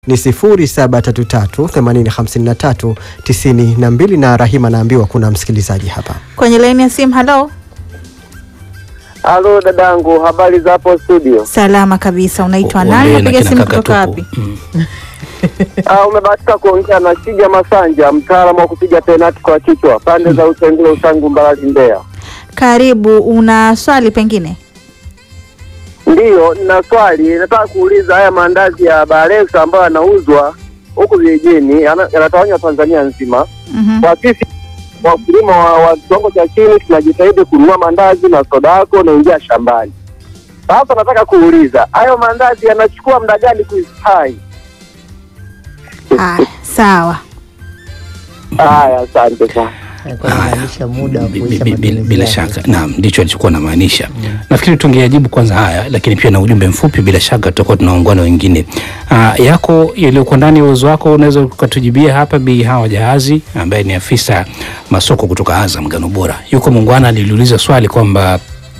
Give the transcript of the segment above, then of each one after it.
ni 0733805392 na Rahima naambiwa kuna msikilizaji hapa. Kwenye laini ya simu, halo. Halo dadangu, habari za hapo studio? Salama kabisa. Unaitwa Uongee nani? na Napiga kina simu kaka kutoka tupu. wapi? Mm. Ah, umebahatika kuongea na Shija Masanja, mtaalamu wa kupiga penati kwa kichwa pande za Usengule, Usangu, Mbarali, Mbeya. Karibu. Una swali pengine? Ndiyo, nina swali, nataka kuuliza haya maandazi ya Barexa ambayo yanauzwa huku vijijini yana- yanatawanywa Tanzania nzima. Mhm. Kwa sisi wakulima wa wa kiwango cha chini tunajitahidi kununua maandazi na soda yako unaingia shambani. Sasa nataka kuuliza hayo maandazi yanachukua muda gani kuistai? Haya, sawa. Haya, asante sana. Alikuwa anamaanisha muda wa Bi- kuisha bi- bi- matumizi bila yake. shaka naam, ndicho alichokuwa namaanisha. Nafikiri tungeyajibu kwanza haya, lakini pia na ujumbe mfupi, bila shaka tutakuwa tunaungana wengine. Ah, yako yaliyokuwa ndani ya uwezo wako, unaweza ukatujibia hapa. Bi Hawa Jahazi ambaye ni afisa masoko kutoka Azam Ngano Bora, yuko muungwana, aliliuliza swali kwamba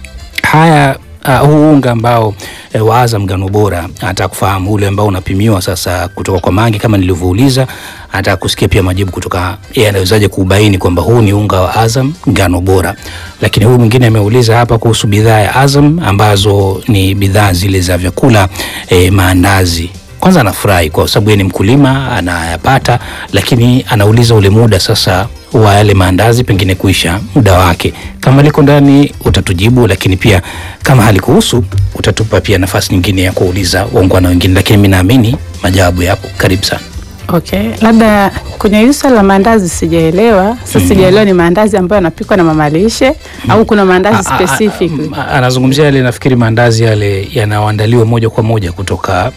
haya uh, huu unga ambao eh, wa Azam Ngano Bora, anataka kufahamu ule ambao unapimiwa sasa kutoka kwa Mangi kama nilivyouliza, anataka kusikia pia majibu kutoka yeye, anawezaje kubaini kwamba huu ni unga wa Azam Ngano Bora. Lakini huyu mwingine ameuliza hapa kuhusu bidhaa ya Azam ambazo ni bidhaa zile za vyakula eh, maandazi kwanza anafurahi kwa sababu yeye ni mkulima anayapata, lakini anauliza ule muda sasa wa yale maandazi pengine kuisha muda wake. Kama liko ndani utatujibu, lakini pia kama halikuhusu utatupa pia nafasi nyingine ya kuuliza waungwana wengine, lakini mi naamini majawabu yapo. Karibu sana. Okay, labda kwenye hili swala la maandazi sijaelewa. Sasa sijaelewa ni maandazi ambayo yanapikwa na mama lishe au kuna maandazi A- a- a- specific? a- Anazungumzia yale, nafikiri maandazi yale yanayoandaliwa moja kwa moja kutoka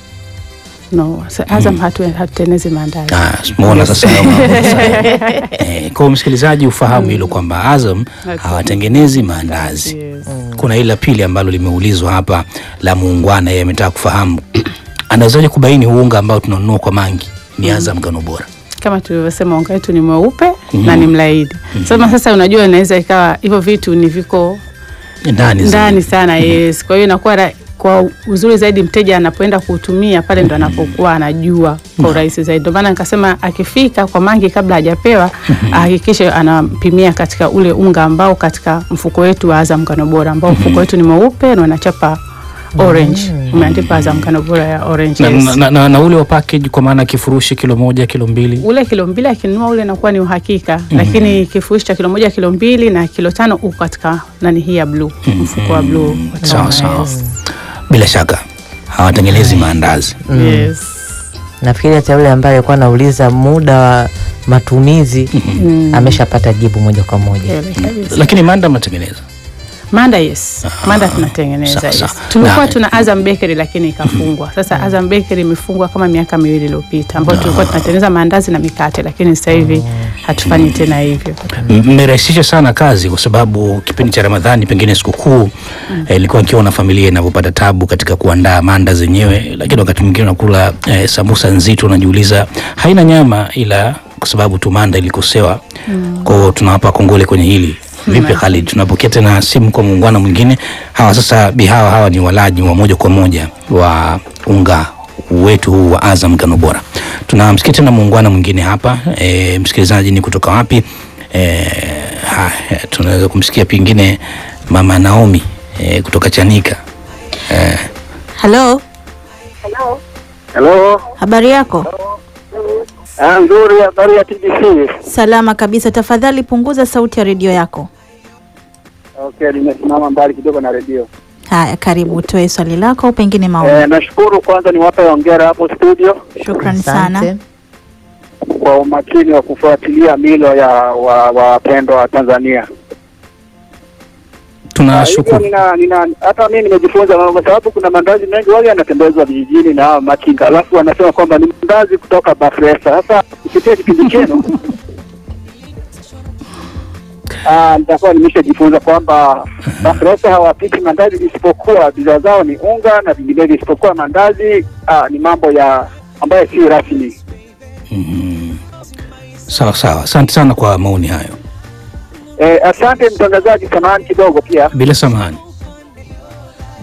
No, sa- Azam hatu hatutengenezi maandazi. Ah, umeona sasa hayo mambo sasa. Eh, kwa msikilizaji ufahamu hilo kwamba Azam hawatengenezi maandazi. Yes. Kuna ile la pili ambalo limeulizwa hapa la muungwana, yeye ametaka kufahamu anawezaje kubaini huu unga ambao tunanunua kwa Mangi ni Azam Ngano Bora. Kama tulivyosema unga wetu ni mweupe na ni mlaini. Sasa sasa unajua inaweza ikawa hivyo vitu ni viko Ndani ndani zaidi. sana yes. Kwa hiyo inakuwa ra- kwa uzuri zaidi mteja anapoenda kuutumia pale ndo anapokuwa anajua kwa urahisi zaidi. Ndio maana nikasema akifika kwa Mangi kabla hajapewa ahakikishe anampimia katika ule unga ambao katika mfuko wetu wa Azam Ngano Bora ambao mfuko wetu ni mweupe na unachapa orange umeandikwa Azam Ngano Bora ya orange. Na, yes. na, na, na, na ule wa package kwa maana kifurushi kilo moja kilo mbili ule kilo mbili akinunua ule inakuwa ni uhakika lakini kifurushi cha kilo moja kilo mbili na kilo tano uko katika nani hii ya bluu mfuko wa bluu sawa sawa. Bila shaka hawatengenezi maandazi. yes. Nafikiri hata yule ambaye alikuwa anauliza muda wa matumizi ameshapata jibu moja kwa moja. Kweli kabisa. Lakini manda mnatengeneza. Manda yes, manda tunatengeneza sawa, yes. sawa. Tulikuwa Na- tuna Azam Bakery lakini ikafungwa. Sasa Azam Bakery imefungwa kama miaka miwili iliyopita, ambayo tulikuwa tunatengeneza maandazi na mikate, lakini sasa hivi hatufanyi tena hivyo. M- mmerahisisha sana kazi kwa sababu kipindi cha Ramadhani pengine sikukuu eh, ilikuwa nikiwa na familia inavyopata tabu katika kuandaa manda zenyewe, lakini wakati mwingine unakula eh, sambusa nzito, unajiuliza haina nyama, ila kwa sababu tu manda ilikosewa. Kwa hiyo tunawapa kongole kwenye hili. Vipi Khalid, tunapokea tena simu kwa muungano mwingine. Hawa sasa bihawa hawa ni walaji wa moja kwa moja wa unga wetu huu wa Azam Ngano Bora. Tunamsikia tena muungano mwingine hapa. E, msikilizaji ni kutoka wapi? E, ha, tunaweza kumsikia pengine mama Naomi e, kutoka Chanika. E, Halo, Halo, habari yako? ah, nzuri. Habari ya TBC? Salama kabisa. Tafadhali punguza sauti ya redio yako. Okay, nimesimama mbali kidogo na redio. Haya, karibu utoe swali lako au pengine maoni. Eh, nashukuru kwanza niwape hongera hapo studio Shukrani Asante. sana. kwa umakini wa kufuatilia milo ya wa- wapendwa wa Tanzania. Ah, hivyo tunashukuru. nina, nina hata mimi nimejifunza kwa sababu kuna mandazi mengi wale yanatembezwa vijijini na hawa machinga, alafu wanasema kwamba ni mandazi kutoka Bafresa. Sasa kupitia kipindi chenu ah, nitakuwa nimeshajifunza kwamba Bafresa hawapiki mandazi isipokuwa bidhaa zao ni unga na vinginevyo, isipokuwa mandazi ah, ni mambo ya ambayo si rasmi. Mhm. Sawa sawa, asante sana kwa maoni hayo. Eh, asante mtangazaji, samahani kidogo pia Bila samahani.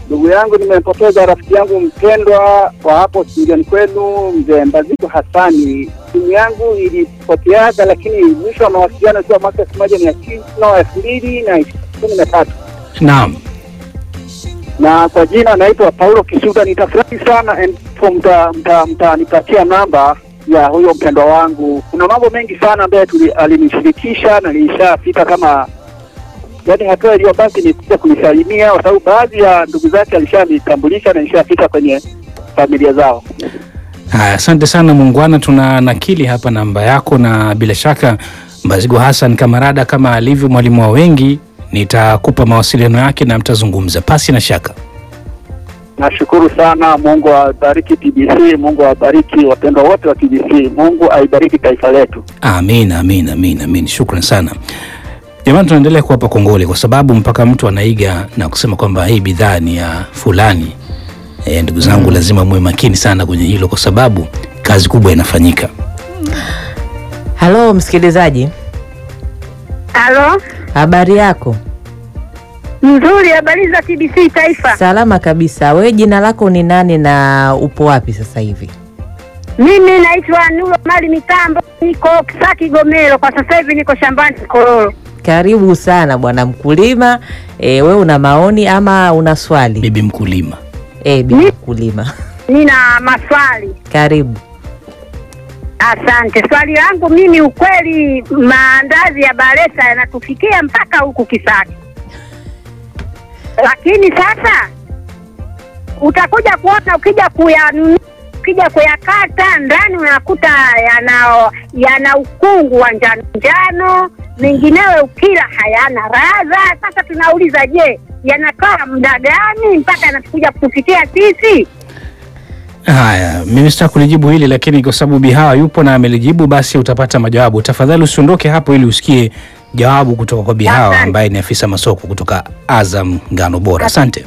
ndugu yangu, nimempoteza rafiki yangu mpendwa wa hapo studioni kwenu, mzee Mbaziko Hasani. Simu yangu ilipoteaga, lakini mwisho wa mawasiliano ikiwa mwaka elfu moja mia tisa elfu mbili na kumi na tatu Naam. na kwa jina naitwa Paulo Kisuda. Nitafurahi sana endapo mta- mta- mtanipatia namba ya huyo mpendwa wangu. Kuna mambo mengi sana ambayo tuli- alinishirikisha na nilishafika kama yaani, hatua iliyobaki ni kuja kunisalimia, kwa sababu baadhi ya ndugu zake alishanitambulisha na nilishafika kwenye familia zao. Haya, asante sana muungwana, tuna nakili hapa namba yako, na bila shaka Mbazigo Hassan Kamarada kama alivyo mwalimu wa wengi, nitakupa mawasiliano yake na mtazungumza pasi na shaka. Nashukuru sana. Mungu awabariki TBC, Mungu awabariki wapendwa wote wa TBC, Mungu aibariki taifa letu. Amin, amin, amin, amin. Shukran sana jamani, tunaendelea kuwapa kongole kwa sababu mpaka mtu anaiga na kusema kwamba hii bidhaa ni ya fulani. E, ndugu zangu, lazima muwe makini sana kwenye hilo kwa sababu kazi kubwa inafanyika. Halo msikilizaji, Halo, habari yako? nzuri. Habari za TBC Taifa. Salama kabisa. We jina lako ni nani na upo wapi sasa hivi? Mimi naitwa Nulo Mali Mitambo, niko Kisaki Gomero. Kwa sasa hivi niko shambani Kororo. Karibu sana bwana mkulima. E, we una maoni ama una swali? Bibi mkulima, E, bibi mkulima, Nina maswali. karibu. Asante. Swali langu mimi, ukweli maandazi ya Baresa yanatufikia mpaka huku Kisaki, lakini sasa utakuja kuona ukija kuyanunua ukija kuyakata ndani unakuta yana yana ukungu wa njano njano, menginewe ukila hayana radha. Sasa tunauliza, je, yanakaa muda gani mpaka yanakuja kutufikia sisi? Haya, mimi sitaka kulijibu hili lakini kwa sababu Bihawa yupo na amelijibu, basi utapata majawabu. Tafadhali usiondoke hapo ili usikie jawabu kutoka kwa Bihawa Asante. ambaye ni afisa masoko kutoka Azam Ngano Bora. Asante.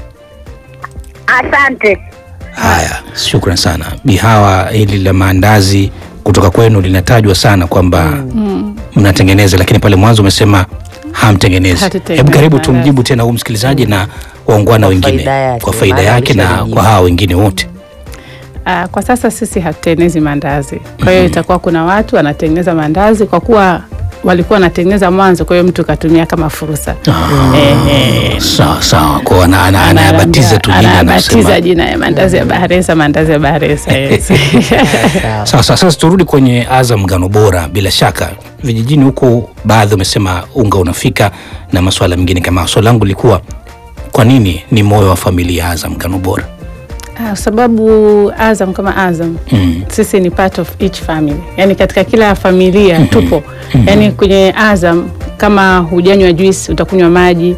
Asante. Haya, shukran sana Bihawa. Hili la maandazi kutoka kwenu linatajwa sana kwamba mnatengeneza, lakini pale mwanzo umesema hamtengenezi. Hatutengenezi Hebu karibu maandazi. tumjibu tena huu msikilizaji na waungwana Kwa wengine faida yake, kwa faida maana yake na ameshajibu. kwa hawa wengine wote. Ah, kwa sasa sisi hatutengenezi mandazi. Kwa hiyo itakuwa kuna watu wanatengeneza mandazi kwa kuwa walikuwa wanatengeneza mwanzo, kwa hiyo mtu katumia kama fursa. Eh, eh. Sawa sawa, kwa ana- ana- anayabatiza tu jina anabatiza anasema. jina ya mandazi ya Bahresa, mandazi ya Bahresa. Yes. Sawa. Sawa sawa, sasa turudi kwenye Azam Ngano Bora. Bila shaka vijijini huko baadhi wamesema unga unafika na masuala mengine kama. Swali langu lilikuwa kwa nini ni moyo wa familia ya Azam Ngano Bora? Ah, sababu Azam kama Azam Mm. sisi ni part of each family, yani katika kila familia tupo, yani kwenye Azam kama hujanywa juice utakunywa maji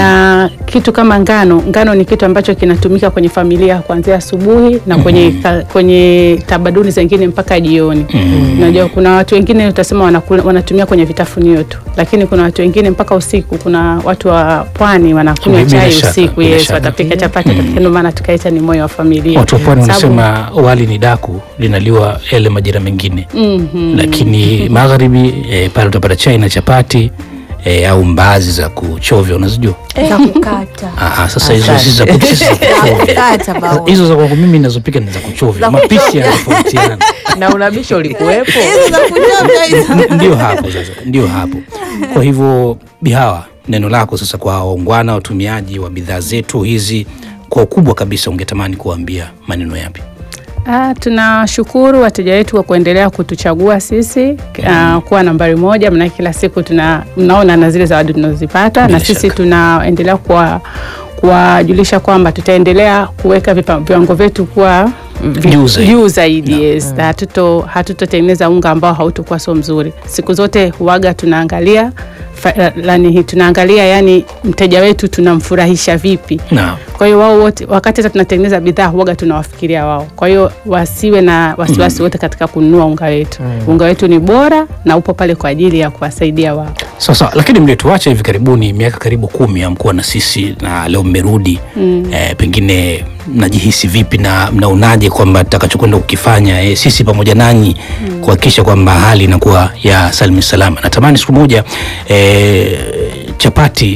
na kitu kama ngano. Ngano ni kitu ambacho kinatumika kwenye familia kuanzia asubuhi na kwenye, ka, kwenye tamaduni zingine mpaka jioni. Unajua kuna watu wengine utasema wanakula, wanatumia kwenye vitafunio tu, lakini kuna watu wengine mpaka usiku. Kuna watu wa pwani wanakunywa Bila chai shaka, usiku, bila yes, shaka. watapika chapati, watapika, ndio maana tukaita ni moyo wa familia. Watu wa pwani Sababu- wanasema wali ni daku linaliwa yale majira mengine, Mhm. lakini magharibi eh, pale utapata chai na chapati eh, au mbaazi za kuchovya unazijua. za kukata Ah, ah, sasa hizo Asante. si za ku- si za kuchovya. kukata bao Hizo za kwangu mimi nazopika ni za kuchovya. Mapishi yanatofautiana. na unabisha ulikuwepo? hizo za kuchovya hizo N- ndio hapo sasa, ndio hapo. Kwa hivyo Bihawa, neno lako sasa kwa waungwana watumiaji wa bidhaa zetu hizi, kwa ukubwa kabisa, ungetamani kuwaambia maneno yapi? Ah, tunashukuru wateja wetu kwa kuendelea kutuchagua sisi ah, kuwa nambari moja, maana kila siku tuna mnaona na zile zawadi tunazozipata, Bila na sisi shaka. tunaendelea kuwa kuwajulisha kwamba tutaendelea kuweka vipa- viwango vyetu kuwa vi- Juu zaidi. juu zaidi yes. Hatuto hatutotengeneza unga ambao hautokuwa so mzuri. Siku zote huaga tunaangalia fa- lani hii tunaangalia yani mteja wetu tunamfurahisha vipi Naam. kwa hiyo wao wote wakati hata tunatengeneza bidhaa huaga tunawafikiria wao. Kwa hiyo wasiwe na wasiwasi wote katika kununua unga wetu. Unga wetu ni bora na upo pale kwa ajili ya kuwasaidia wao. Sasa lakini mlituacha hivi karibuni, miaka karibu kumi hamkuwa na sisi, na leo mmerudi eh, pengine mnajihisi vipi na mnaonaje kwamba tutakachokwenda kukifanya eh, sisi pamoja nanyi kuhakikisha kwamba hali inakuwa ya salimi salama. Natamani siku moja eh, chapati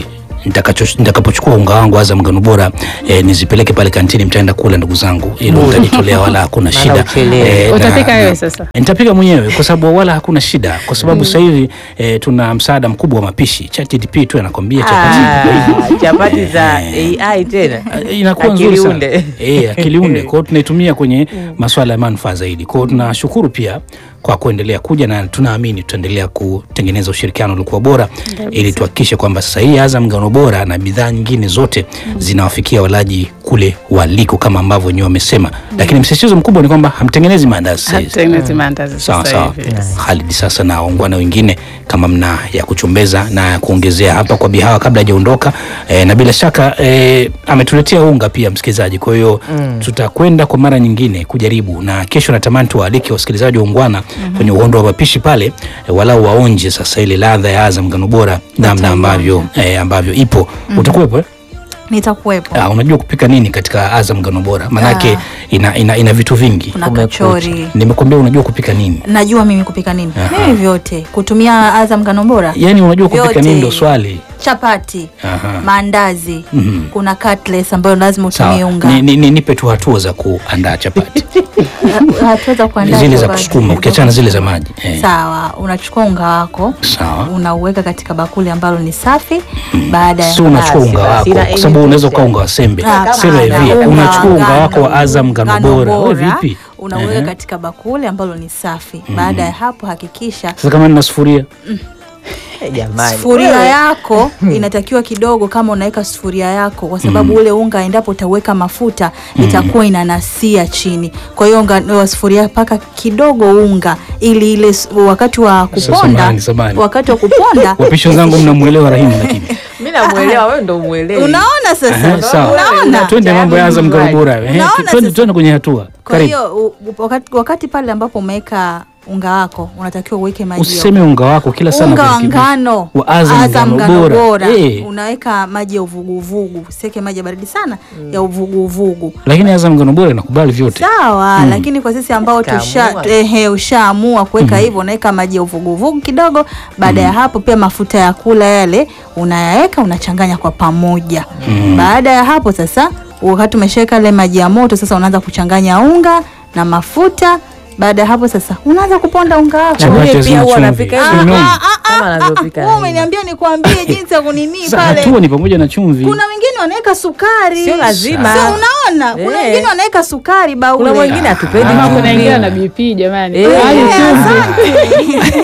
nitakacho- nitakapochukua unga wangu Azam ngano bora eh, nizipeleke pale kantini, mtaenda kula ndugu zangu, ili mtajitolea, wala hakuna Maana shida. uchelewe. na- Utapika na- wewe sasa? Nitapika mwenyewe kwa sababu wala hakuna shida, kwa sababu sasa hivi eh, tuna msaada mkubwa wa mapishi. ChatGPT tu anakwambia chapati Ah, chapati za AI tena Eh, inakuwa nzuri Akili sana. unde. Eh, akili unde. Kwa hiyo tunaitumia kwenye masuala ya manufaa zaidi. Kwa hiyo tunashukuru pia kwa kuendelea kuja na tunaamini tutaendelea kutengeneza ushirikiano uliokuwa bora ili tuhakikishe kwamba sasa hii Azam ngano bora na bidhaa nyingine zote zinawafikia walaji kule waliko kama ambavyo wenyewe wamesema. Lakini msisitizo mkubwa ni kwamba hamtengenezi maandazi sasa hivi. Hatutengenezi maandazi Sawa sasa sawa. hivi. Khalid, sasa na waungwana wengine kama mna ya kuchombeza na ya kuongezea hapa kwa bihawa kabla hajaondoka e, na bila shaka e, ametuletea unga pia msikilizaji. Kwa hiyo tutakwenda kwa mara nyingine kujaribu, na kesho natamani tuwaalike wasikilizaji wa ungwana kwenye uhondo wa mapishi pale e, walau waonje sasa ile ladha ya Azam ngano bora namna ambavyo e, ambavyo ipo. Utakuwepo eh? Nitakuwepo. Ah, unajua kupika nini katika Azam ngano bora? Manake ina, ina, ina vitu vingi. Kuna kachori. Nimekwambia unajua kupika nini? Najua mimi kupika nini. Aha. Mimi vyote. Kutumia Azam ngano bora. Yaani unajua kupika Vyote. nini ndo swali. Chapati, Aha. maandazi, Mhm. kuna cutlets ambayo lazima utumie Sawa. unga. Ni, ni, ni, nipe tu hatua za kuandaa chapati Ha- Hatua za kuandaa zile za chapati. kusukuma ukiachana na zile za maji eh. Sawa, unachukua unga wako Sawa. unauweka katika bakuli ambalo ni safi. Baada ya si unachukua Ah, unga sina- wako sina kwa sababu any unaweza picture. ukawa unga wa sembe Ah, sema hapana, hivi unga unachukua wa unga wako wa ngano, Azam ngano bora wewe vipi unauweka Ehe. katika bakuli ambalo ni safi. Baada ya hapo hakikisha sasa kama nina sufuria Eh, jamani. sufuria Wewe. yako inatakiwa kidogo, kama unaweka sufuria yako, kwa sababu ule unga endapo utaweka mafuta itakuwa inanasia chini. Kwa hiyo unga wa sufuria paka kidogo unga, ili ile s- wakati wa kuponda, samahani, samahani. wakati wa kuponda wapishi wenzangu mnamwelewa Rahimu lakini Mimi namuelewa wewe ndo umuelewi. unaona sasa, Ehe, sawa unaona twende mambo ya Azam ngano bora Ehe, Unaona twende sasa? twende kwenye hatua Kwa karibu hiyo u- u- wakati, wakati pale ambapo umeweka unga wako unatakiwa uweke maji ya usiseme unga wako kila sana unga wa kurekebisha. ngano wa Azam ngano bora Eh, unaweka maji ya uvuguvugu, usiweke maji ya baridi sana ya uvuguvugu. lakini Azam ngano bora inakubali vyote Sawa, lakini kwa sisi ambao tusha Kaamua. ehe, ushaamua kuweka hivyo, unaweka maji ya uvuguvugu kidogo. Baada ya hapo, pia mafuta ya kula yale unayaweka, unachanganya kwa pamoja. Baada ya hapo sasa, wakati umeshaweka ile maji ya moto, sasa unaanza kuchanganya unga na mafuta. Baada ya hapo sasa, unaanza kuponda unga wako. Na mwenye Chapati pia hazina huwa chumvi. anapika Si hivyo. umeona? Kama anavyopika Wewe Rahima. umeniambia nikwambie jinsi ya kunini Sasa pale. hatua ni pamoja na chumvi Kuna wengine wanaweka sukari. Sio lazima. Sio, unaona? Kuna Eh. wengine wanaweka sukari baule. Kuna mwingine hatupendi Ama kuna chumvi. wengine na BP jamani. Eh, Hali Eh, chumvi.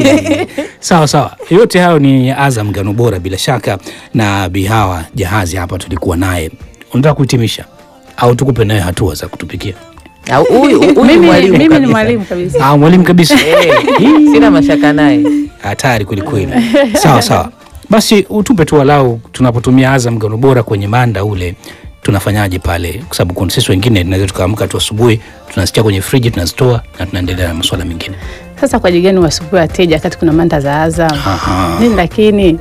sawa sawa, yote hayo ni Azam ngano bora bila shaka, na Bihawa Jahazi hapa tulikuwa naye. Unataka kuhitimisha au tukupe naye hatua za kutupikia? Au huyu huyu Mimi mwalimu mimi ni kabisa. mwalimu kabisa. Ah, mwalimu kabisa, Eh, Sina mashaka naye. hatari kwelikweli. Sawa sawa, basi utupe tu walau, tunapotumia Azam ngano bora kwenye manda ule tunafanyaje pale, kwa sababu kuna sisi wengine tunaweza tukaamka tu asubuhi tunasikia kwenye friji tunazitoa na tunaendelea na masuala mengine. Sasa kwa jigani wasumbue wateja wakati kuna manda za Azam Aha. nini, lakini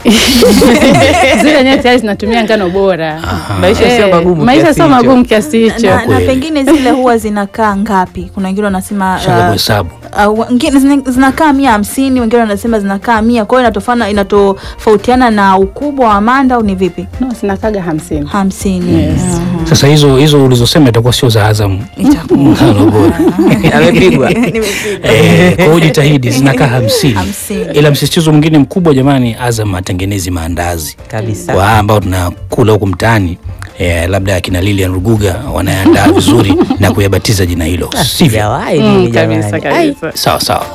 zile yenyewe tayari zinatumia ngano bora. Maisha sio Eh, magumu. maisha kiasi sio hicho. magumu kiasi hicho. na, na kweli. pengine zile huwa zinakaa ngapi? Kuna wengine wanasema Shaka uh, kuhesabu uh, wengine zina- zinakaa mia hamsini, wengine wanasema zinakaa mia. Kwa hiyo inatofana inatofautiana na ukubwa wa manda au ni vipi? No, sinakaga hamsini. hamsini. Yes. Mhm. Sasa hizo hizo ulizosema itakuwa sio za Azam Itakuwa. ngano bora. Amepigwa. Eh, kwa hiyo jitahidi zinakaa hamsini. Hamsini. Ila msisitizo mwingine mkubwa jamani, Azam atengenezi maandazi Kabisa. kwa haya ambao tunakula huku mtaani. Eh, labda akina Lilian Ruguga wanayandaa vizuri na kuyabatiza jina hilo, sivyo? Sijawahi Mm, mimi kabisa jamani. Ai, kabisa. Sawa sawa.